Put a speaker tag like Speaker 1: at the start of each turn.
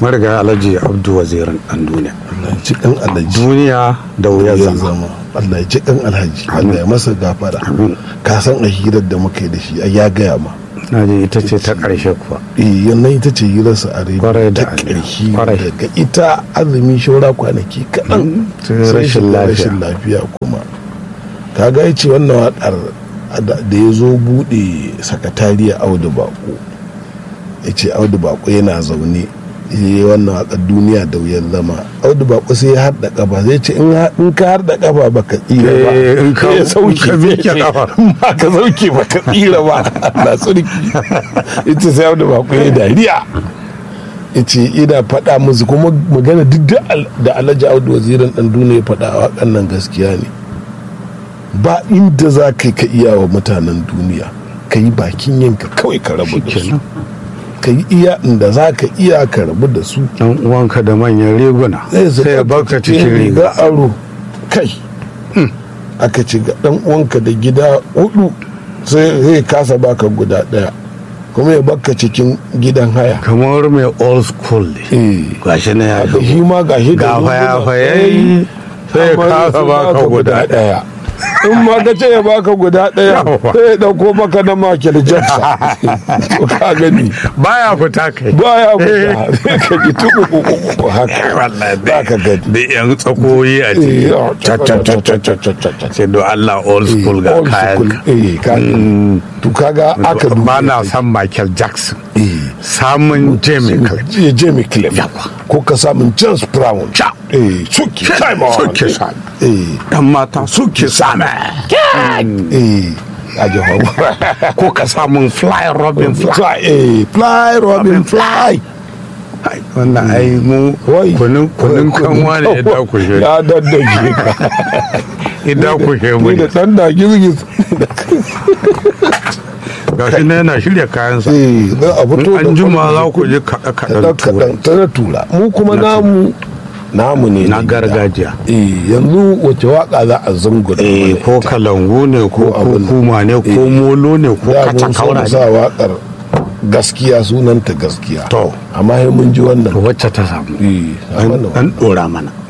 Speaker 1: mariga alhaji abdu wazirin dan duniya
Speaker 2: Allah ya ci kan alhaji
Speaker 1: duniya da wuyar
Speaker 2: ya
Speaker 1: zama
Speaker 2: zama Allah ya ci kan alhaji Allah ya masa gafara
Speaker 1: Amin.
Speaker 2: ka san a hirar da muka yi da shi ai ya gaya ma
Speaker 1: na ji ita ce ta ƙarshe kuwa
Speaker 2: eh yannan ita ce hirarsa a
Speaker 1: Kwarai
Speaker 2: rediyo
Speaker 1: da
Speaker 2: ta
Speaker 1: gaske.
Speaker 2: ƙarshe
Speaker 1: Kwarai.
Speaker 2: daga ita azumi shaura kwanaki kaɗan
Speaker 1: sai
Speaker 2: sai
Speaker 1: rashin
Speaker 2: shiga
Speaker 1: lafiya.
Speaker 2: rashin lafiya kuma kaga ya ce wannan waƙar da da ya zo buɗe sakatariya audu bako ya ce audu bako yana zaune ya yi wannan waƙar duniya da wuyan zama audu bako sai ya harda ƙafa zai ce in ha- in ka harda ƙafa baka tsira ba
Speaker 1: Eh, in ka-
Speaker 2: sai ya
Speaker 1: in
Speaker 2: sauke
Speaker 1: ka miƙe
Speaker 2: sai ya ce,
Speaker 1: ƙafa.
Speaker 2: in ba ka sauke baka tsira ba na tsirki ita sai audu bako ya dariya ya ce ina faɗa musu kuma magana duk da al- da alhaji audu wazirin ɗan duniya ya faɗa a waƙan nan gaskiya ne ba inda za ka ka iya wa mutanen duniya ka yi bakin yanka kawai ka rabu da su
Speaker 1: Shikenan.
Speaker 2: ka yi iya inda za ka iya ka rabu da su
Speaker 1: dan uwanka da manyan riguna
Speaker 2: su
Speaker 1: sai ya baka cikin riga
Speaker 2: aro kai aka ci ga dan uwanka da gida hudu sai zai kasa baka guda daya kuma ya baka cikin gidan haya
Speaker 1: kamar mai old school ne
Speaker 2: eh
Speaker 1: gashi na ya
Speaker 2: da shi ma gashi da
Speaker 1: ga
Speaker 2: riguna.
Speaker 1: fayafayayi sai ya
Speaker 2: amma
Speaker 1: kasa
Speaker 2: sai
Speaker 1: baka guda
Speaker 2: daya in ma ka ce ya baka guda daya
Speaker 1: Yawa.
Speaker 2: sai ya dauko maka na Michael Jackson to ka gani
Speaker 1: baya fita kai
Speaker 2: baya fita sai ka ji tuku haka
Speaker 1: wallahi
Speaker 2: za ka gani
Speaker 1: da yan tsakoyi a
Speaker 2: Eh,
Speaker 1: ciki
Speaker 2: oh,
Speaker 1: Ca- ca- ca- ca- ca- ca- ca- ca. sai do Allah old school ga
Speaker 2: Old
Speaker 1: kayan
Speaker 2: school. eh ka gani to kaga aka duba
Speaker 1: ba na san Michael Jackson
Speaker 2: eh
Speaker 1: samun Jamie Clark
Speaker 2: je Jamie Clef
Speaker 1: Yawa.
Speaker 2: ko ka samun James Brown
Speaker 1: Ca.
Speaker 2: eh suki time on
Speaker 1: suke sami
Speaker 2: eh
Speaker 1: dan mata suke sami
Speaker 2: eh a jihar
Speaker 1: ko ka samun fly robin fly
Speaker 2: fly eh fly robin fly
Speaker 1: Ai, wannan ai mu
Speaker 2: Wai.
Speaker 1: kunun kunun kanwa ne ya dakushe
Speaker 2: ya daddage ka
Speaker 1: ya dakushe mu
Speaker 2: ni da dan da girgiz
Speaker 1: ga shi na yana shirya kayansa
Speaker 2: eh za a fito
Speaker 1: in an juma za ku ji kaɗe-kaɗen turai
Speaker 2: kaɗan ta na tura mu kuma namu namu ne
Speaker 1: na
Speaker 2: gida.
Speaker 1: gargajiya
Speaker 2: eh yanzu wace waka za a zungura
Speaker 1: eh
Speaker 2: mana
Speaker 1: ko
Speaker 2: ita?
Speaker 1: kalangu ne ko
Speaker 2: Ko abin-
Speaker 1: kuma ne ko
Speaker 2: eh.
Speaker 1: molo ne ko
Speaker 2: da
Speaker 1: kaca
Speaker 2: mun so
Speaker 1: kaura
Speaker 2: mu
Speaker 1: ne
Speaker 2: sa wakar gaskiya sunanta gaskiya
Speaker 1: To.
Speaker 2: amma sai mun ji wannan
Speaker 1: to wacce ta samu
Speaker 2: eh a
Speaker 1: an
Speaker 2: wannan
Speaker 1: an dora mana